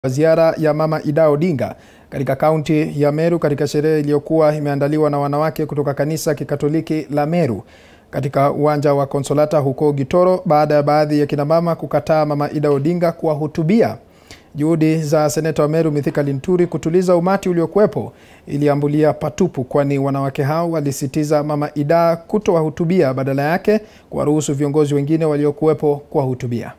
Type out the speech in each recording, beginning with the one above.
ziara ya Mama Ida Odinga katika kaunti ya Meru katika sherehe iliyokuwa imeandaliwa na wanawake kutoka kanisa Kikatoliki la Meru katika uwanja wa Konsolata huko Gitoro baada ya baadhi ya kinamama kukataa Mama Ida Odinga kuwahutubia. Juhudi za seneta wa Meru Mithika Linturi kutuliza umati uliokuwepo iliambulia patupu, kwani wanawake hao walisitiza Mama Ida kutowahutubia, badala yake kuwaruhusu viongozi wengine waliokuwepo kuwahutubia.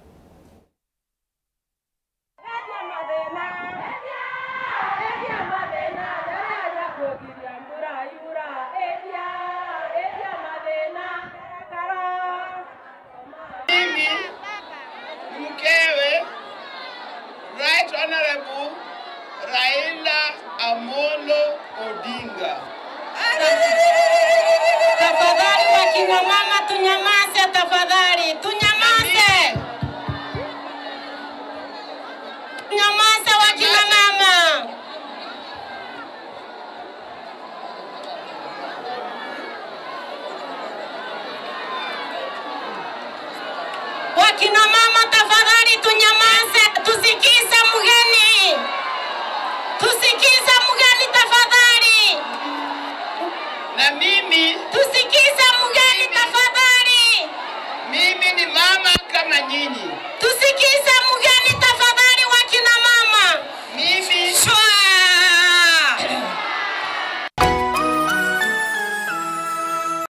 Mimi mkewe Right Honorable Raila Amolo Odinga. Tafadhali wakina mama tunyamaze, tafadhali tunyamaze, nyamaze wakina mama. Wakina mama tafadhali tunyamaze, tusikize mgeni, tusikize